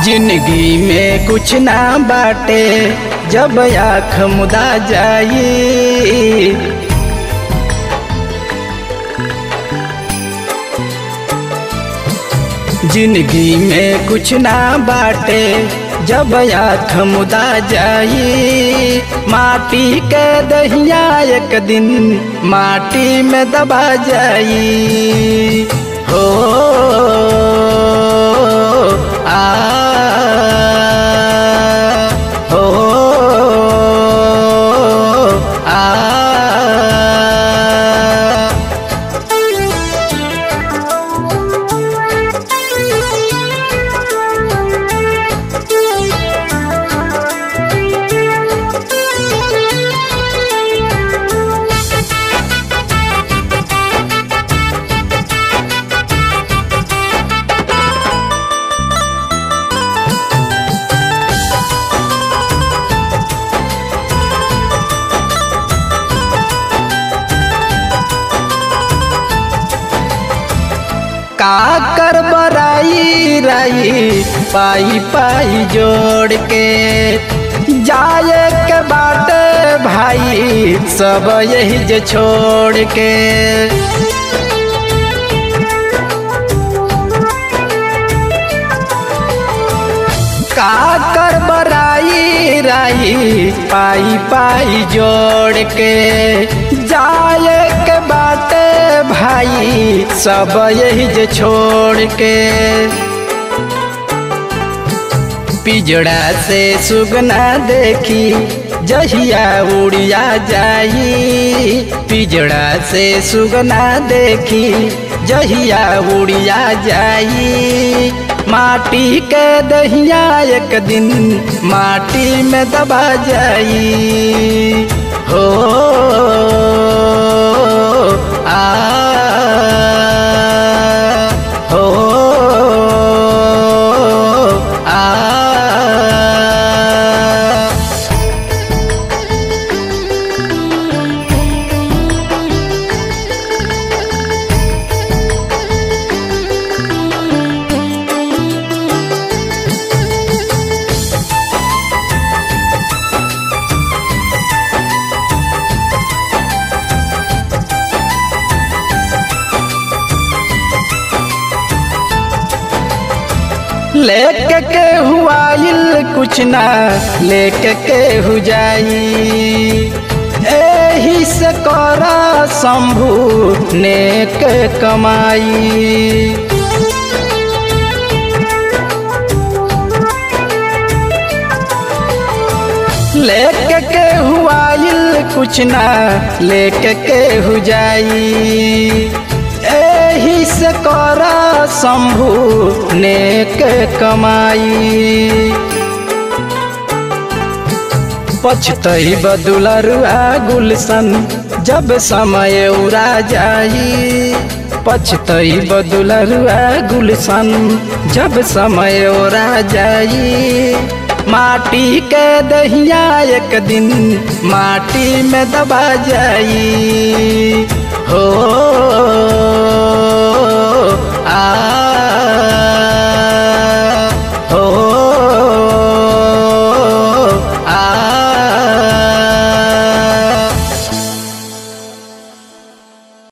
जिंदगी में कुछ ना बाटे जब आँख मुदा जाई जिंदगी में कुछ ना बाटे जब आँख मुदा जाई माटी के दहिया एक दिन माटी में दबा जाई हो आ हो आ का कर बराई राई पाई पाई जोड़ के जाए के बाटे भाई सब यही जे छोड़ के का कर बराई राई पाई पाई जोड़ के जाए के बाटे भाई सब यही जे छोड़ के पिजड़ा से सुगना देखी जहिया उड़िया जाई पिजड़ा से सुगना देखी जहिया उड़िया जाई माटी के दहिया एक दिन माटी में दबा जाई हो आ हो आ लेके के हुआइल कुछ ना लेके के हु जाई एही से कर शंभु नेक कमाई लेके के हुआइल कुछ ना लेके के हु जाई एही से कर शंभु नेक कमाई पछतई बदुलरुआ गुलशन जब समय उड़ा जाई पछतई बदुलरुआ गुलशन जब समय उड़ा जाई माटी के दहिया एक दिन माटी में दबा जाई